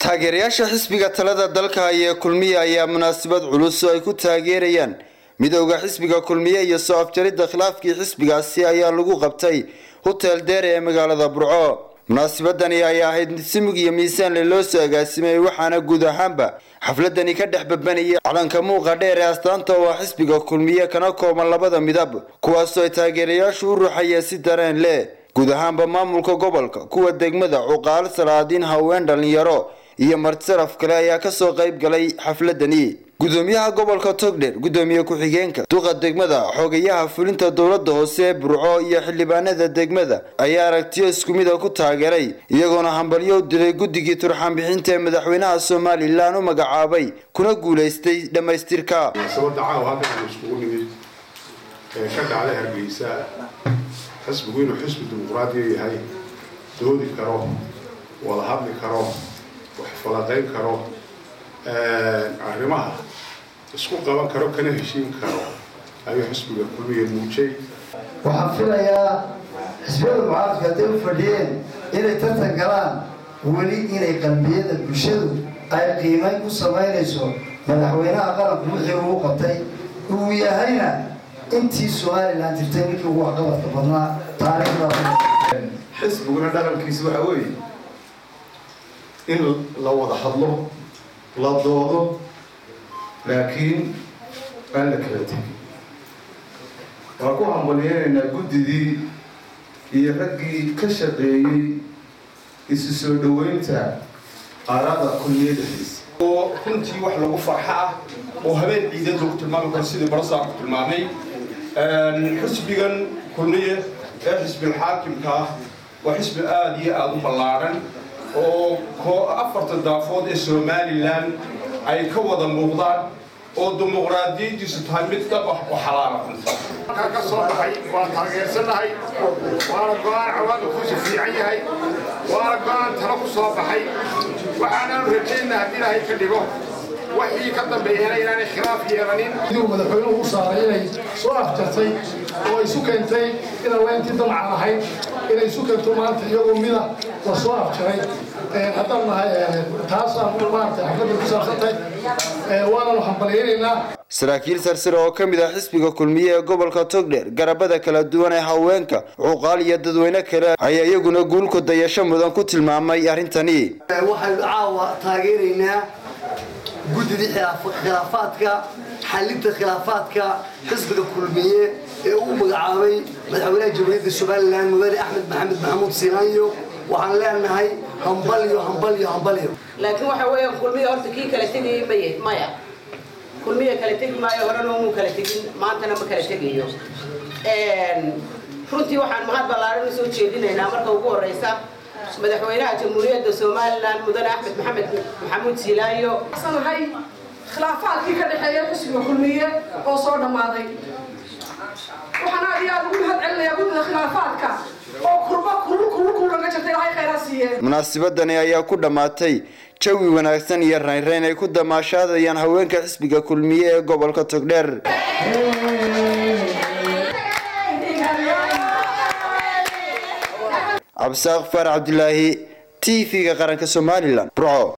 taageerayaasha xisbiga talada dalka haya ee kulmiye ayaa munaasabad culus oo ay ku taageerayaan midowda xisbiga kulmiye iyo soo afjaridda khilaafkii xisbigaasi ayaa lagu qabtay hotel deere ee magaalada burco munaasabadani ayaa ahayd mid simig iyo miisaanle loo soo agaasimay waxaana guud ahaanba xafladani ka dhex babanayay calanka muuqa dheer ee astaanta oo ah xisbiga kulmiye kana kooban labada midab kuwaasoo ay taageerayaashu u ruuxayeen si dareen leh guud ahaanba maamulka gobolka kuwa degmada cuqaal salaadiin haween dhalinyaro iyo martisaraf kale ayaa kasoo qayb galay xafladani gudoomiyaha gobolka togdher gudoomiye ku-xigeenka duqa degmada xogayaha fulinta dowlada hoose ee burco iyo xildhibaanada degmada ayaa aragtiyo isku mida ku taageeray iyagoona hambalyo u dilay guddigii turxanbixinta ee madaxweynaha somalilan u magacaabay kuna guulaystay dhammaystirka munaasabada caawa halkan iskugu nimid ee ka dhacda hargeysa xisbigu inuu xisbi dimuqraadiya yahay doodi karo wada hadli karo wax falaqayn karo arrimaha isku qaban karo kana heshiin karo ayuu xisbiga kulmiye muujay waxaan filayaa xisbiyada mucaaradka hadday u fadhiyeen inay tartan galaan weli inay qalbiyada bulshadu ay qiimayn ku samaynayso madaxweynaha qaranku wixii uu qabtay uu yahayna intii somalilan jirtay ninkii ugu waxqabadka badnaa taariikhda xisbiguna dhaqankiisa waxaa weeye in la wada hadlo la doodo laakiin aan la kala tegin waan ku hambalyeynaynaa guddidii iyo raggii ka shaqeeyey isu soo dhoweynta aaraada kulmiye dhexdiisa oo runtii wax lagu farxa ah oo habeen ciidan lagu tilmaami karo sidii barasaarku tilmaamay xisbigan kulmiye ee xisbilxaakimka ah waa xisbi aada iyo aada u ballaaran oo afarta daafood ee somalilan ay ka wada muuqdaan oo dimuqraadiyadiisu tahay mid dhab ah oo xalaala halkaa ka soo baxay waan taageersanahay waana go-aan cawaaqibkiisu fiican yahay waana go-aan talo ku soo baxay waxaanaanu rajaynaa haddii ilaahay ka dhigo waxii ka dambeeyana inaanay khilaaf yeelanin siduu madaxweynuhu u saaray inay soo afjartay oo isu keentay inaan layntii damcan ahayd inay isu keento maanta iyagoo mida la soo afjaray haddaan nahay taasaan maarata xafladda ku saabsantahay waananu hambalyaynaynaa saraakiil sarsare oo ka mid ah xisbiga kulmiye ee gobolka togdheer garabada kala duwan ee haweenka cuqaal iyo dadweyne kale ayaa iyaguna guulku dayasho mudan ku tilmaamay arrintani waxaynu caawa taageeraynaa guddidii khilaafaadka xalinta khilaafaadka xisbiga kulmiye ee uu magacaabay madaxweynaha jamhuuriyadda somalilan mudane axmed maxamed maxamuud siinaanyo waxaan leenahay hambalyo hambalyo hambalyo laakiin waxa weeyaan kulmiya horta kii kala tegayay maye maya kulmiya kala tegi maayo horena umuu kala tegin maantana ma kala tegayo runtii waxaan mahad ballaaran usoo jeedinaynaa marka ugu horeysa madaxweynaha jamhuuriyadda somalilan mudane axmed maxamed maxamuud siilaayo nahay khilaafaadkii ka dhexeeya xisbiga kulmiye oo soo dhammaaday waxaan aad iyo aad ugu mahad celinayaa guddida khilaafaadka oo kurba kulul kulul kulul laga jirtay ilaahay khayraa siiyeen munaasabadani ayaa ku dhammaatay jawi wanaagsan iyo raynrayn ay ku damaashaadayaan haweenka xisbiga kulmiye ee gobolka togdheer cabdisaaq faar cabdilaahi t v-ga qaranka somalilan burco